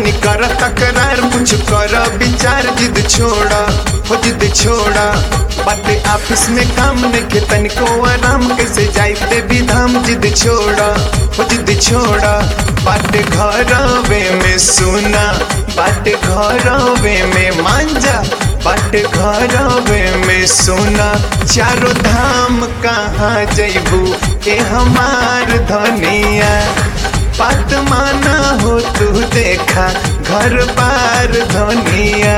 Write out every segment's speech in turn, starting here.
जनी कर तकरार कुछ कर विचार जिद छोड़ा हो जिद छोड़ा बाटे ऑफिस में काम नहीं तनिको आराम कैसे जाई देवी धाम जिद छोड़ा हो जिद छोड़ा बाटे घरवे में सोना बाटे घरवे में मांजा बाटे घरवे में सोना चारों धाम कहाँ जैबू ए हमार धनिया बात माना हो तू देखा घर बार धनिया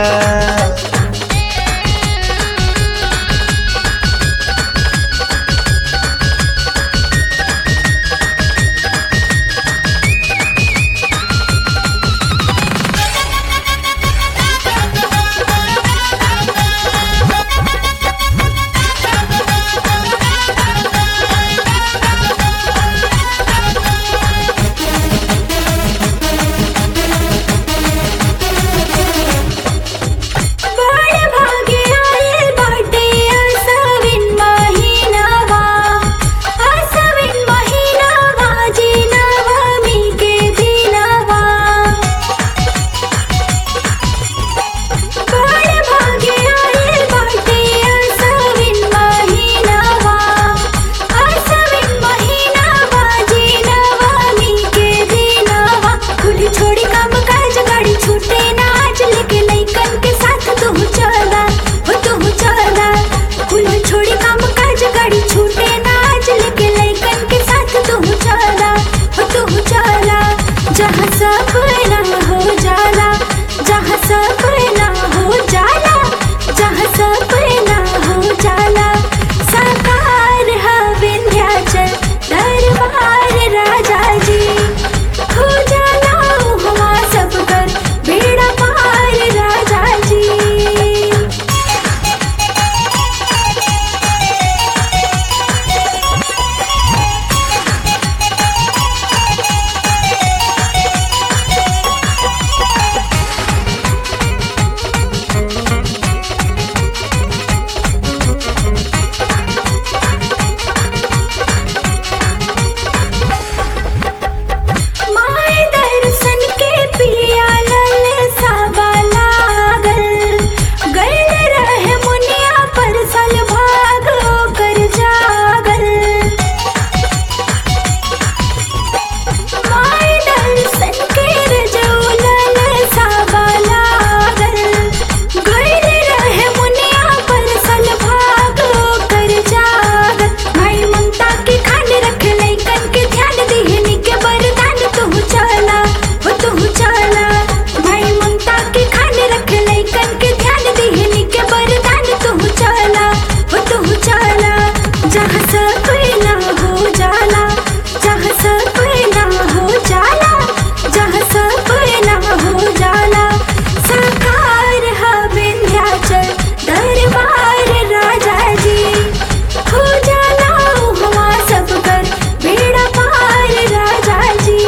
बड़ भागे आइल बाटे आसविन महिनावा आसविन महिनावा जी नवमी के दिनवा बड़ भागे आइल बाटे आसविन महिनावा आसविन महिनावा जी नवमी के दिनवा कुल छोड़ी काम काज गाड़ी छूटे ना आज लेके लइकन के साथ तू चला हो तू चला कुल छोड़ी काम काज गाड़ी छूटे ना आज लेके लइकन के साथ तू चला हो तू चला जहाँ सब ना हो जाला जहाँ सब ना हो जाला जहाँ सब ना हो जाला साकार है विंध्याचल दरबार राजा जी हो जाला हवा सब कर बेड़ा पार राजा जी माय दर्शन के पिया लल साबा लागल गल रहे मुनिया पर सल भाग कर जागल माय दर्शन के रजौलल साबा लागल गल रहे मुनिया पर सल भाग कर जागल भाई ममता के खान रख लइकन के ध्यान दिहनी के वरदान तू चला वो तू चला भाई ममता के खान रख लइकन के ध्यान दिहनी के वरदान तू चला वो तू चला जहाँ सब ना हो जाला जहाँ सब ना हो जाला जहाँ सब ना हो जाला साकार है विंध्याचल दरबार राजा जी हो जाला हवा सब कर बेड़ा पार राजा जी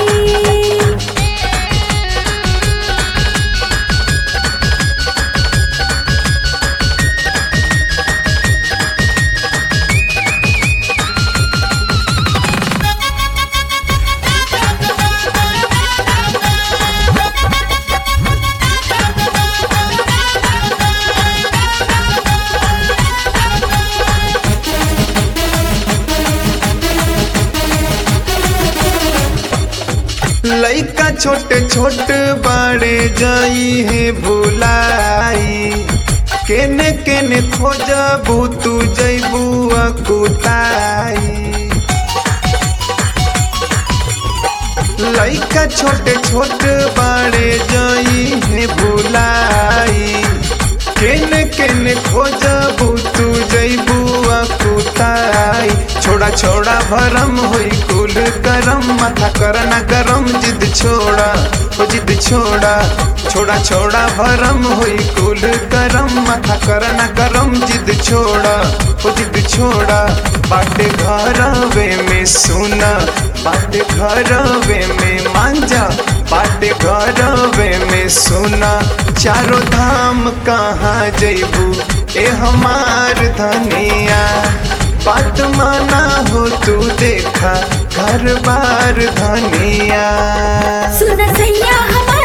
लइका छोटे छोट बाड़े जाई है भुलाई केने केने खोजबू तू जैबू अकुताई लइका छोटे छोट बाड़े जाई है भुलाई केने केने खोजबू तू जैबू अकुताई छोड़ा छोड़ा भरम होई कुल करम माथा करना गरम जिद छोड़ा ओ जिद छोड़ा छोड़ा छोड़ा भरम होई कुल करम माथा करना गरम जिद छोड़ा ओ जिद छोड़ा बाटे घरवे में सोना बाटे घरवे में मांजा बाटे घरवे में सोना चारों धाम कहाँ जैबू ए हमार धनिया बात माना हो तू देखा घर बार धनिया सुन सैया हमार